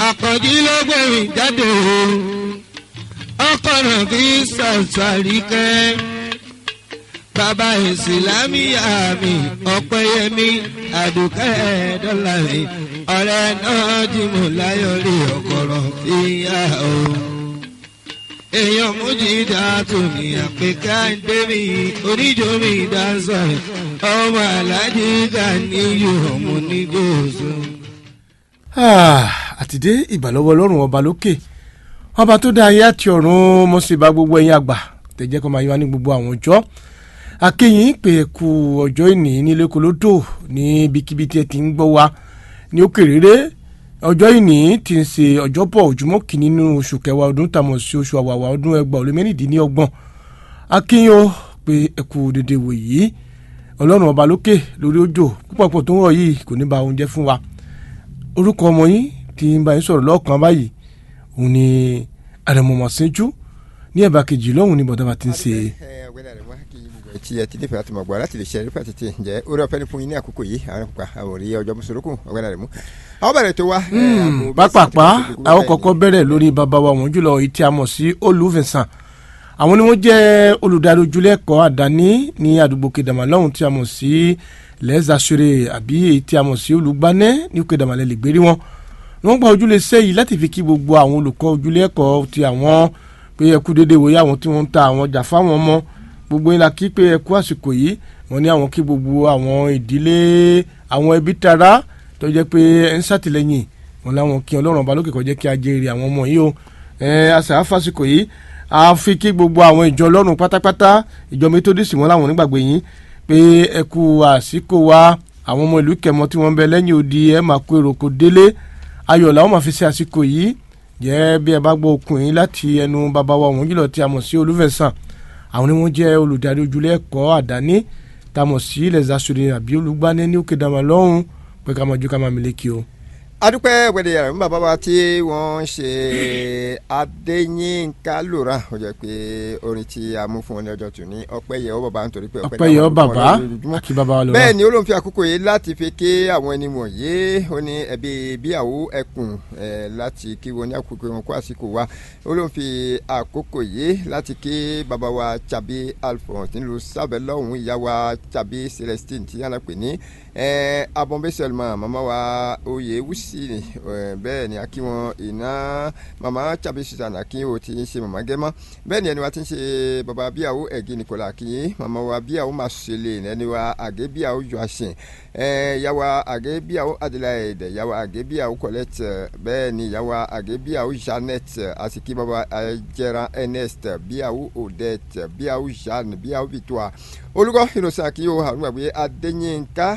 àkànjí ló gbẹ̀mí jáde o ọkọ̀ náà fi ṣàṣàrí kẹ́ bàbá ìsìlámíyà mi ọ̀pẹ́yẹmí àdùkẹ́ dọ́là mi ọ̀rẹ́ náà jìmọ̀ láyọ̀ rí ọ̀kọ̀rọ̀ fìyà o èèyàn mújìdá tó ní àpèká ń dé mi oníjó mi dá sọ ọmọ alájí ká níyù ọmọ onígbòsó. àtìdé ìbàlọ́wọ́ ọlọ́run ọba lókè ọba tó dá ayé àti ọ̀run mo sì bá gbogbo ẹ̀yin àgbà tẹ̀jẹ́ kọ́ máa yọ wá ní gbogbo àwọn ọjọ́ akéyìn pé kú ọjọ́ ìní nílé kolódò ní ibikíbi tí ẹ ti ń gbọ́ wa ní òkèrèrè ọjọ́ ìní ti ń ṣe ọjọ́bọ̀ ojúmọ́ kìíní nínú oṣù kẹwàá ọdún tàmọ̀ sí oṣù àwàwà ọdún ẹgbàá olè mẹ́rìndínlọ́gbọ̀n akéyìn ó pé ẹ kú dédé wò yìí ọlọ́run ọba lókè lórí òjò púpọ̀pọ̀ tó ń rọ̀ yìí kò ní ba oúnjẹ fún wa orúkọ ọmọ yín tí ń bá yín sọ̀rọ̀ lọ́ọ̀kan báyìí òun ni àrẹ̀mọ̀mọ̀ sẹ́jú ní ẹ̀bà kejì lọ́hùn ní bọ̀dá ti ń ṣe. tí ẹ ti nífẹ̀ẹ́ àti mọ̀gbọ́n láti lè ṣe ẹ̀rí pàtẹ́tẹ́ ǹjẹ́ orí ọ̀fẹ́ ni fún yín ní àkókò yìí àwọn àpá àwòrí ọjọ́ mùsùlùkù ọ̀gbẹ́ni rẹ̀ mú. àwọn bẹ̀rẹ̀ tó wá. pápápá àwọn kọ́kọ́ bẹ̀rẹ̀ lórí bàbá wa wọ́n jùlọ èyí tí a mọ̀ sí olùfẹ̀sán àwọn ni wọ́n jẹ́ olùdarí ojúlẹ̀kọ́ àdáni ní àdúgbò kedama lọ́hùn tí a mọ̀ sí lẹ́sàsúrè àbí èyí tí a mọ̀ sí olùgbànẹ́ ní kedama lẹ́lẹ̀ gbérí wọn wọ́n gba ojúlé sẹ́yìí láti fi kí gbogbo àwọn olùkọ́ ojúlẹ̀kọ́ ti àwọn pé ẹkú déédéé wòye àwọn tí wọ́n ń ta àwọn ọjà fáwọn ọmọ gbogbo yín la kí pé ẹkú àsìkò yìí wọ́n ní àwọn kí gbogbo àwọn ìdílé àwọn ẹbí tara tó jẹ́ pé ẹ ń ṣàtìlẹ́yìn wọ́n láwọn kí Ọlọ́run ọba lókè kó jẹ́ kí a jèrè àwọn ọmọ yìí o ẹ àṣà àfàsìkò yìí a fi kí gbogbo àwọn ìjọ Ọlọ́run pátápátá ìjọ Methodist wọn láwọn onígbàgbé yín pé ẹkú àsìkò wa àwọn ọmọ ìlú kẹmọ tí wọ́n ń bẹ lẹ́yìn odi ẹ máa kó èrò kò délé ayọ̀ làwọn máa fi ṣe àsìkò yìí jẹ́ bí ẹ bá gbọ́ okùn yín láti ẹnu bàbá wa wọ́n jùlọ tí a mọ̀ sí olúfẹ̀sán àwọn ni wọ́n jẹ́ olùdarí ojúlé ẹ̀kọ́ àdáni tá a mọ̀ sí ilẹ̀ zasore àbí olùgbani ní òkè dàmà lọ́hùn pé ká máa ju ká máa mílíkì o. adúpẹ́ wẹ̀dẹ̀ yàrá fún bàbá wa tí wọ́n ń ṣe adéyínká lòrà ó jẹ́ pé orin tí a mú fún wọn ní ọjọ́ tòní ọpẹ́ yẹ ọ́ bàbá nítorí pé ọpẹ́ yẹ ọ́ bàbá àti bàbá wa lọ́wọ́. bẹ́ẹ̀ ni ó ló ń fi àkókò yìí láti fi ké àwọn ẹni wọ̀nyí ó ní ẹbí bíyàwó ẹkùn láti kí wọn ní àkókò wọn kó àsìkò wa ó ló ń fi àkókò yìí láti ké bàbá wa tàbí alphonse nílùú sábẹ́ lọ́hùn-ún ìyá wa tàbí celestine tí yàrá pè ní abọ́nbẹ́sẹ̀lmà màmá wa oyè wùsì bẹ́ẹ̀ ni akí wọn iná màmá tàbí susan akínyẹ̀wò tí ń ṣe màmá gẹ́mọ́ bẹ́ẹ̀ ni ẹni wa ti ń ṣe bàbá bíyàwó ẹ̀gí nìkọ́lá akínyẹ̀ màmá wa bíyàwó máa ṣẹlẹ̀ ẹni wa àgẹ́ bíyàwó jọ àṣẹ yàwó àgẹ́ bíyàwó adelaide yàwó àgẹ́ bíyàwó colette bẹ́ẹ̀ ni yàwó àgẹ́ bíyàwó janet àsìkí bàbá jẹran ernest bíyàwó odette bíyàwó jeanne bíyàwó victoire olùkọ́ ìrọ̀sẹ̀ àkíyèwò àwọn àgbẹ̀ adéyínká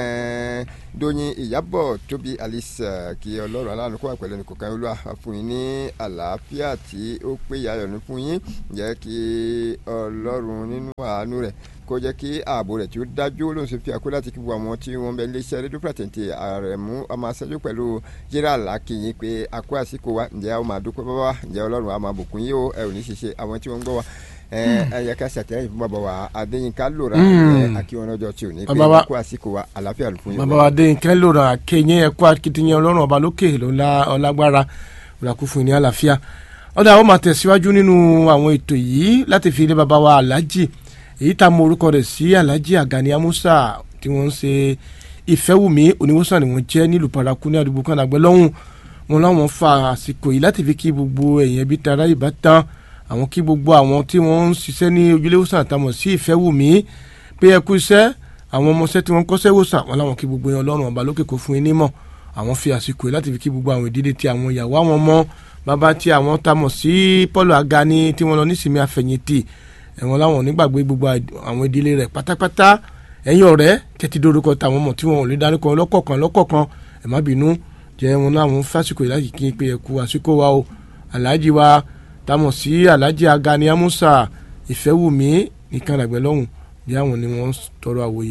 dóyin ìyábọ̀ tóbi alice kí ọlọ́run aláàánú kó wà pẹ̀lú ẹnì kọ̀ọ̀kan olúwa fún yín ní àlàáfíà tí ó péye ayọ̀ ní fún yín jẹ́ kí ọlọ́run nínú àánú rẹ̀ kó jẹ́ kí ààbò rẹ̀ tí ó dájú ló ń ṣe fi àkó láti kí gbogbo àwọn tí wọ́n bẹ iléeṣẹ́ rédíò pàtẹ́ǹtì àrẹ̀mú ọmọ aṣáájú pẹ̀lú gerald akínyìn pé àkó àsìkò wa ǹjẹ́ a ó máa dúpẹ́ bàbá wa ǹjẹ́ ọlọ́run a máa bùkún yín o ẹ ò ní ṣiṣẹ́ àwọn tí wọ́n ń gbọ́ wa ẹyẹ ká ṣàtìlẹ́yìn fún bàbá wa adéyínká lòrà akíwọn ọjọ́ tí ò ní pé àkó àsìkò wa àlàáfíà ló fún yín. bàbá wa adéyínká lòrà kéyìn ẹ̀kọ́ akitiyan ọlọ́run ọba lókè ọlágbára òràkú fún yín ní àlàáfíà ọ̀dà àwọn máa tẹ̀síwájú nínú àwọn ètò yìí láti fi ilé bàbá wa aláàjì èyí tá a mọ orúkọ rẹ̀ sí aláàjì àgàní amúsà tí wọ́n ń ṣe ìfẹ́wùmí oníwòsàn ni wọ́n jẹ́ nílùú paraku ní àdúgbò kan àgbẹ̀ lọ́hùn wọn láwọn fa àsìkò yìí láti fi kí gbogbo ẹ̀yìn ẹbí tara ìbátan àwọn kí gbogbo àwọn tí wọ́n ń ṣiṣẹ́ ní ojúléwòsàn àtàmọ̀ sí ìfẹ́wùmí pé ẹ kú iṣẹ́ àwọn ọmọọṣẹ́ tí wọ́n kọ́ṣẹ́ wòsàn wọn láwọn kí gbogbo yẹn ọlọ́run ọba lókè kó fún yín nímọ̀ àwọn fi àsìkò yìí láti fi kí gbogbo àwọn ìdílé tí àwọn ìyàwó àwọn ọmọ bàbá tí àwọn tamọ̀ sí Paul Agani tí wọ́n lọ nísìmí àfẹ̀yìntì ẹ̀wọ̀n láwọn onígbàgbé gbogbo àwọn ìdílé rẹ̀ pátápátá ẹ̀yin ọ̀rẹ́ tẹ́tí dórúkọ táwọn ọmọ tí wọn ò lè dárúkọ lọ́kọ̀ọ̀kan lọ́kọ̀ọ̀kan ẹ̀ má bínú jẹ́ wọn láwọn fásitì yìí láti kí n pé ẹ̀kú àsìkò wa o aláàjì wa tamọ̀ sí aláàjì Agani Amusa ìfẹ́wùmí nìkan làgbẹ́ lọ́hùn bí àwọn ni wọ́n tọrọ àwòye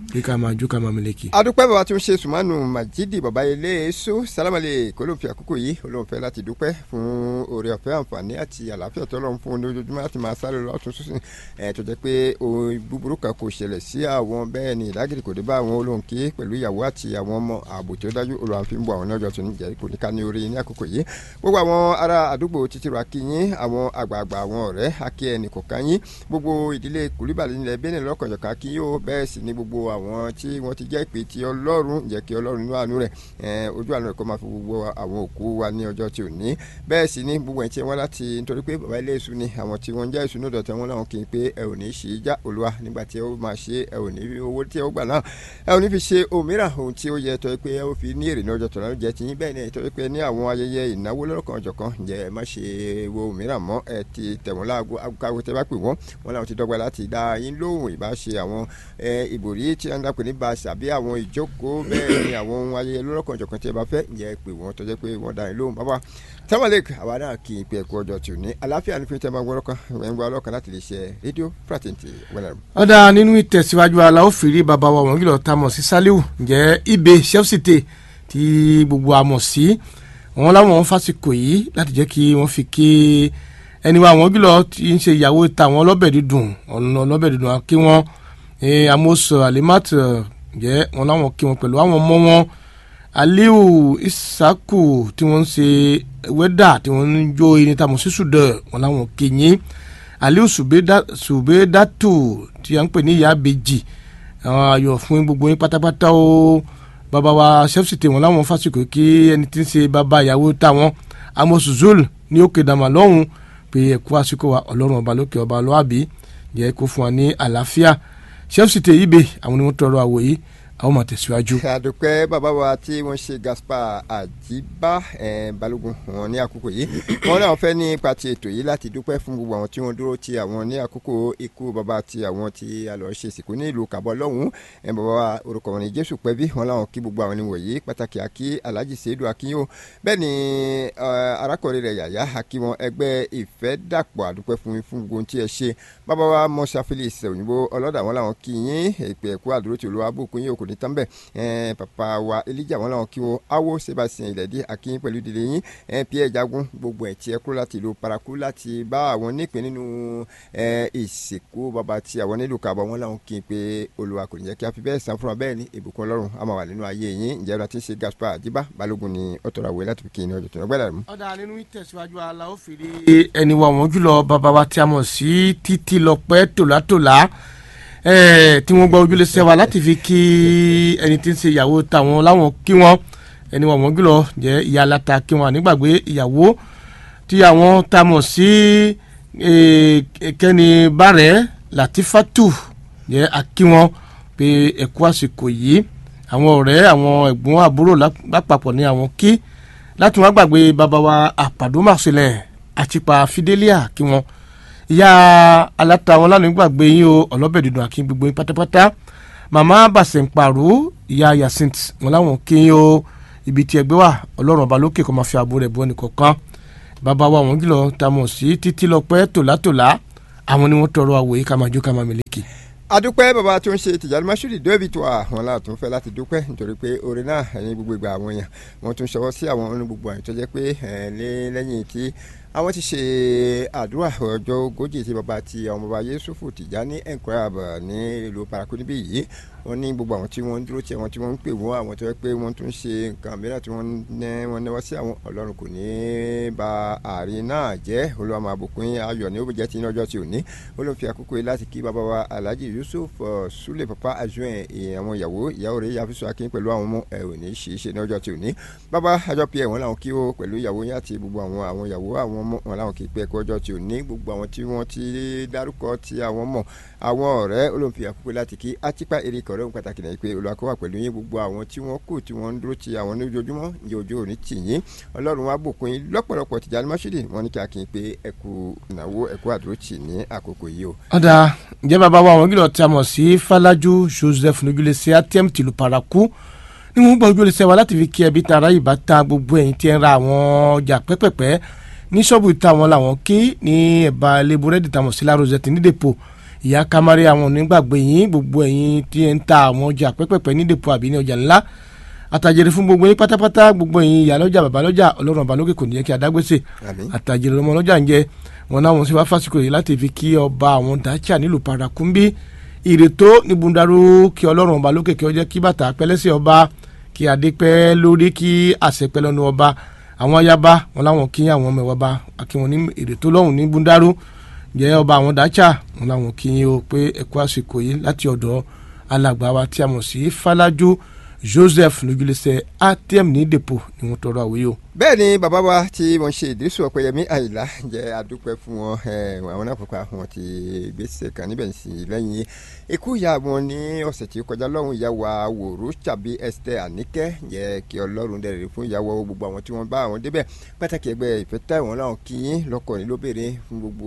kí ká máa jó ká máa mẹlẹ́kì. adúpẹ́ bàbá tó ń ṣe sùmánù majidi bàbá ilé èso sálámàlẹ̀ kó ló ń fi àkókò yìí olóhùn fẹ́ láti dúpẹ́ fún oore ọ̀fẹ́ àǹfààní àti àlàáfíà tó lọ́n fún lójoojúmọ́ láti máa sáré lọ́tún sísìn ẹ̀ tó jẹ́ pé ohun búburú kan kò ṣẹlẹ̀ sí àwọn bẹ́ẹ̀ ni ìdágìrì kò dé bá àwọn olóhùn kí pẹ̀lú ìyàwó àti àwọn ọmọ ààbò tó dájú olóhùn fi ń bọ àwọn lọ́jọ́ tó ń jẹ́ kò ní ká ní orí ní àkókò yìí gbogbo àwọn ará àdúgbò títí ra kí yín àwọn àgbààgbà àwọn ọ̀rẹ́ akí ẹnì kọ̀ọ̀kan yín gbogbo ìdílé kùlíbàlì nílẹ̀ bẹ́ẹ̀ ni lọ́kànjọ̀kan kí yóò bẹ́ẹ̀ sì ni gbogbo àwọn tí wọ́n ti jẹ́ ìpè tí ọlọ́run jẹ́ kí ọlọ́run nínú àánú rẹ̀ ojú àánú rẹ̀ kó máa fi gbogbo àwọn òkú wa ní ọjọ́ tí ò ní bẹ́ẹ̀ sì ni gbogbo ẹ̀ tí wọ́n láti nítorí pé bàbá ilé èṣù ni àwọn tí wọ́n jẹ́ èṣù ní ọ̀dọ̀ tí wọ́n láwọn kì í pé ẹ ò ní ṣì í já olúwa nígbà tí ẹ ó máa ṣe ẹ ò ní owó tí ẹ ó gbà náà ẹ ò ní fi ṣe òmíràn ohun tí ó yẹ tọ́ pé ẹ ó fi ní èrè ní ọjọ́ tọ̀nà jẹ́ tiyín bẹ́ẹ̀ ni tọ́ pé ní àwọn ayẹyẹ ìnáwó lọ́kàn ọ̀jọ̀kan jẹ́ ẹ má ṣe wo òmíràn mọ́ ẹ ti tẹ̀wọ́n láago agogo tẹ bá pè wọ́n wọn làwọn ti dọ́gba láti dá yín lóhùn ìbá ṣe àwọn ìbòrí tí wọ́n dápẹ́ ní baṣà àbí àwọn ìjókòó bẹ́ẹ̀ ni àwọn ohun ayẹyẹ lọ́kàn ọ̀jọ̀kan tí ẹ bá fẹ́ ǹjẹ́ pè wọ́n tọ́jẹ́ pé wọ́n dá yín lóhùn bàbá tamalek àwa náà kì í pe ẹ̀kọ́ ọjọ́ tí ò ní àlàáfíà ní fún tẹ́ máa gbọ́dọ̀ kan ẹ̀ ń gba ọlọ́kan láti lè ṣe rédíò fraternity wẹ́lẹ̀. ọ̀dà nínú ìtẹ̀síwájú aláwọ̀ fìrí bàbá wa wọ̀nyí lọ tá a mọ̀ sí saliu ǹjẹ́ ibè chelsea tí gbogbo a mọ̀ sí wọn láwọn fásikò yìí láti jẹ́ kí wọ́n fi kí ẹni wa àwọn gílọ̀ tí ń ṣe ìyàwó tàwọn ọlọ́bẹ̀ dídùn ọ̀nà ọlọ́bẹ̀ dídùn kí wọ́n amos alimat ǹjẹ́ wọn láwọn kí wọn pẹ̀lú àwọn ọmọ wọn aliu isaku tí wọ́n ń ṣe wẹ́dà tí wọ́n ń jó irin tàmọ̀ sí sùdẹ̀ wọn láwọn kìnyín aliu subedatu tí a ń pè ní ìyá abèjì àwọn ayọ̀ fún gbogbo yín pátápátá o bàbá wa sẹ́fìsìtì wọn láwọn fásitì kí ẹni tí ń ṣe bàbá ìyàwó táwọn amos zul ní òkè dàmà lọ́hùn pé ẹ̀kú àsìkò wa ọlọ́run ọba lókè ọba lọ́àbí jẹ́ kó fún wa ní àlàáfíà sẹ́fìsìtì yìí bè àwọn ni wọ́n tọrọ àwọ̀ yìí àwọn máa tẹ̀síwájú. àdùpẹ́ bàbá wa tí wọ́n ṣe Gaspar Àjíbá balógun wọn ní àkókò yìí wọn náà fẹ́ ní ipa ti ètò yìí láti dúpẹ́ fún gbogbo àwọn tí wọ́n dúró ti àwọn ní àkókò ikú bàbá ti àwọn tí a lọ ṣe ìsìnkú ní ìlú Kàbọ̀ lọ́hùn bàbá wa orúkọ wọn ní Jésù pẹ́bí wọn láwọn kí gbogbo àwọn ènìyàn pàtàkì àkí Alhaji Seidu Akínyó bẹ́ẹ̀ ni arákùnrin rẹ̀ yàyà àkí wọn ẹgbẹ́ ìfẹ́ dàpọ̀ àdúpẹ́ fún fún gbogbo tí ẹ ṣe bàbá wa Mọ́sá Felix òyìnbó ọlọ́dà wọn láwọn kí yín èpè ẹ̀kú àdúró tí olúwa bùkún yín òkò ní tán bẹ́ẹ̀ ẹ̀ẹ́n papa wa elija wọn làwọn kí wọn awo sebastian ilẹ̀dí akínyìn pẹ̀lú ìdílé yín ẹ̀ẹ́n pierre jagun gbogbo ẹ̀ tí ẹ kúrò láti ìlú paraku láti bá àwọn nípìn nínú ẹ̀ ìsìnkú bàbá tí àwọn nílùú kàbọ̀ wọn làwọn kí n pé olúwa kò ní jẹ́ kí a fi bẹ́ẹ̀ san fúnra bẹ́ẹ̀ ni ìbùkún ọlọ́run a máa wà nínú ayé yín ǹjẹ́ ọ̀nà tí ń ṣe gaspar àjíbá balógun ni ó tọrọ àwẹ̀ láti fi kí ni ọjọ́ tó ń gbẹ́dà mú. ọ̀dà nínú ìtẹ̀síwájú ala ó fèrè ẹni wa wọ́n jùlọ bàbá wa tí a mọ̀ sí títí lọ́pẹ́ tòlátòlá tí wọ́n gba ojúlé sẹ́wà láti fi kí ẹni tí ń ṣe ìyàwó táwọn láwọn kí wọ́n ẹni wọ́n wọ́n jùlọ jẹ́ ìyá aláta kí wọ́n ànígbàgbé ìyàwó tí àwọn tá a mọ̀ sí kẹ́ni bàrẹ́ latifatu jẹ́ akí wọn pé ẹ̀kú àsìkò yìí àwọn ọ̀rẹ́ àwọn ẹ̀gbọ́n àbúrò lápapọ̀ ní àwọn kí láti wọn gbàgbé bàbá wa àpàdómàṣẹlẹ̀ àtìpà fidelia kí wọn ìyá aláta wọn lánàá gbàgbé yín o ọlọ́bẹ̀ dídùn àkí gbogbo yín pátápátá màmá bàṣẹ̀ ń pàrọ̀ ìyá yacint wọn láwọn kí yín o ibi tí ẹgbẹ́ wà ọlọ́run ọba lókè kó máa fi ààbò rẹ̀ bọ́ ẹnì kọ̀ọ̀kan bàbá wa wọn kìlọ̀ tá a mọ̀ sí títí lọ́pẹ́ tòlátòlá àwọn ni wọ́n tọrọ àwòye ká máa jó ká máa mẹlẹ́kì adúpẹ́ bàbá tó ń ṣe tìjàlú masudi david wa wọn là tún fẹ́ láti dúpẹ́ nítorí pé orin náà ẹ̀yin gbogbo ìgbà àwọn èèyàn wọn tún ṣọwọ́ sí àwọn ọ̀nà gbogbo àyè tó jẹ́ pé lẹ́yìn tí àwọn ti ṣe àdúrà ọjọ́ ogójì tí bàbá ti àwọn bàbá yusufu tìjàní ẹ̀ńkọ́yàbọ̀ ní ìlú paraku níbí yìí wọ́n ní gbogbo àwọn tí wọ́n ń dúró tí àwọn tí wọ́n ń pè wọ́n àwọn tó yẹ pé wọ́n tún ṣe nǹkan mìíràn tí wọ́n ní wọ́n náwó sí àwọn ọlọ́run kò ní ba àárín náà jẹ́ olúwa máa bùkún ayọ̀ ní ó jẹ́ ti ní ọjọ́ tí ò ní ó ló fi àkókò yìí láti kí bàbá wa alhaji yusuf sule papa ajuin àwọn ìyàwó ìyàwó rẹ̀ yafisu akin pẹ̀lú àwọn ọmọ ẹ̀ ò ní ṣe é ṣe ní ọjọ́ tí ò ní bàbá àjọ pé ẹ̀wọ̀n làwọn kí ó pẹ̀lú ìyàwó yín àti gbogbo àwọn àwọn ìyàwó àwọn ọmọ wọn làwọn kì í pẹ́ ẹ̀kọ́ ọjọ́ tí ò ní gbogbo àwọn tí wọ́n ti dárúkọ tí àwọn mọ̀ àwọn ọ̀rẹ́ olóńfi àkókò láti kí atipa erika ọ̀rẹ́ òun pàtàkì náà pé olùwàkọ́wà pẹ̀lú yín gbogbo àwọn tí wọ́n kù tí wọ́n ń dúró ti àwọn ní ojoojúmọ́ ní ojú òní tì yín ọlọ́run wa bùkún yín lọ́pọ̀lọpọ̀ Tìjàní Mashood wọ́n ní kí a kì í pé ẹkú ìnáwó ẹkú àdúró tì ní àkókò yìí o. ọ̀dà ǹjẹ́ bàbá wa àwọn gílọ̀ tí a mọ̀ sí Fálájú Joseph nojúlẹ̀sẹ̀ atm tìlú paraku ní wọ́n gbọ́ ojúlẹ̀sẹ̀ wa láti fi kí ẹbí tara ìbátan gbogbo ẹ̀yin tí ń ra àwọn ọjà pẹ́pẹ́pẹ́ ní ṣọ́ọ̀bù ìta wọn làwọn kí ní ẹ̀bà ilé búrẹ́dì tàmọ̀ sí La Rosette ní dèpò ìyá kamari àwọn onígbàgbé yín gbogbo ẹ̀yin tí ẹ ń ta àwọn ọjà pẹ́pẹ́pẹ́ ní dèpò àbí ní ọjà ńlá àtàjèrè fún gbogbo yín pátápátá gbogbo ẹ̀yin ìyá lọ́jà bàbá lọ́jà ọlọ́run ọba lókè kò ní jẹ́ kí adágbèsè àmín àtàjèrè ọmọ lọ́jà ń jẹ wọn láwọn sí wá fásitì yìí láti fi kí ọba àwọn dacha nílùú parakumbi ìrètò ní bundaru kí ọlọ́run ọba lókè kí ó jẹ́ kí bàtà pẹ́lẹ́sẹ̀ ọba kí adé pẹ́ lórí kí àṣẹ pẹ́ lọ́nu ọba àwọn ayaba wọn láwọn kí àwọn ọmọ ẹ̀wọ̀ bá kí wọn ní ìrètò lọ́hùn ní bundaru jẹ́ ọba àwọn dacha wọn láwọn kí yín o pé ẹ̀kú àsìkò yìí láti ọ̀dọ̀ alàgbà wa tí a mọ̀ sí falaju joseph lójúlẹsẹ atm ní depo ni wọn tọrọ àwòye o. bẹ́ẹ̀ ni bàbá wa tí wọ́n ṣe ìdísù ọ̀pẹ̀yẹmí àyìnlá jẹ́ adúpẹ́ fún wọn ẹ̀, àwọn náà pàpà wọn ti gbèsè kan níbẹ̀ sí lẹ́yìn ikú ìyá wọn ní ọ̀sẹ̀ tí ó kọjá lọ́hùn ìyá wa wòrú tàbí esther àníkẹ́ jẹ́ kí ọlọ́run dẹ̀rẹ̀ fún ìyàwó gbogbo àwọn tí wọ́n bá àwọn débẹ̀ pàtàkì ẹgbẹ́ ìfẹ́ táwọn náà kí yín lọ́kọ̀ ní lóbìnrin fún gbogbo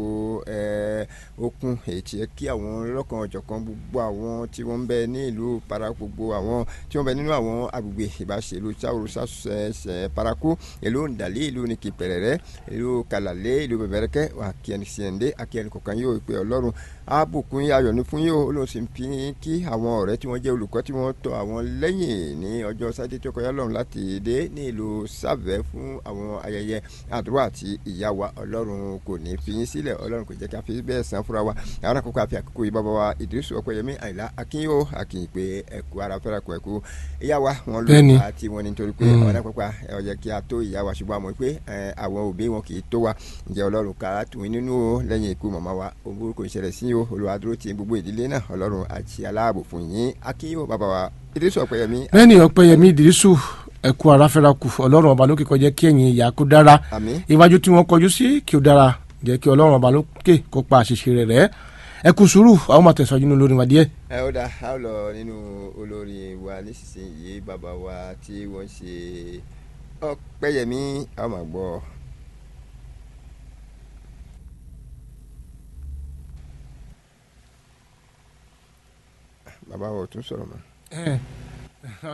ẹ̀, okun èyí tí ẹ kí àwọn lọ́kàn ọ̀jọ̀kan gbogbo àwọn tí wọ́n ń bẹ ní ìlú para gbogbo àwọn tí wọ́n bẹ nínú àwọn agbègbè ìbáṣelú sáwòrò sàṣẹ paraku ìlú ndàlí ìlú nìkì pẹ̀rẹ̀rẹ̀ ìlú kàlàlé ìlú bẹ̀bẹ̀rẹ̀kẹ́ wà kíẹni síẹ̀ndé akíẹni kọ̀ọ̀kan yóò pé ọlọ́run àbùkún ayọ̀ ní fún yóò olóhùn sì ń fi kí àwọn ọ̀rẹ́ tí wọ́n jẹ́ olùkọ́ tí wọ́n tọ́ àwọn lẹ́yìn ní ọjọ́ sátidé tó kọjá lọ́run láti dé ní ìlú sàvẹ́ fún àwọn ayẹyẹ àdúrà àti ìyá wa ọlọ́run kò ní fi yín sílẹ̀ ọlọ́run kò jẹ́ ká fi bẹ́ẹ̀ san fúnra wa àwọn àkókò àfi àkókò yìí bàbá wa ìdírísù ọ̀pẹ̀yẹmí àyìnlá akínyó akínyìn pé ẹ̀kú ara fẹ́ra kọ ẹ̀kú ìyá wa wọn lò Bẹ́ẹ̀ni. àti wọn nítorí pé Mm. àwọn àpapọ̀ ẹ̀ ọ̀jẹ̀ kí a tó ìyá wa ṣùgbọ́n àmọ́ pé ẹ̀, àwọn òbí wọn kì í tó wa ǹjẹ́ ọlọ́run ká tù í nínú o lẹ́yìn ikú màmá wa ohun burúkú ìṣẹ̀lẹ̀ sí o olùwàdúró ti gbogbo ìdílé náà ọlọ́run àti aláàbò fún yín akínyó bàbá wa ìdírísù ọ̀pẹ̀yẹmí lẹ́yìn ọ̀pẹ̀yẹmí ìdírísù ẹ̀kú aráfẹ́rakù ọlọ́run ọba lókè kọjá kí ẹ̀yìn ìyá kó dára àmín iwájú tí wọ́n kọjú sí kí ó dára jẹ́ kí ọlọ́run ọba lókè kó pa àṣìṣe rẹ̀ rẹ́ ẹ̀kú sùúrù àwọn máa tẹ̀síwájú nínú olórin wa díẹ̀. ẹ ó dáa a ó lọ nínú olórin wa nísinsìnyí bàbá wa tí wọ́n ṣe ọ̀pẹ̀yẹmí a ó máa gbọ́. bàbá wa ò tún sọ̀rọ̀ mọ́.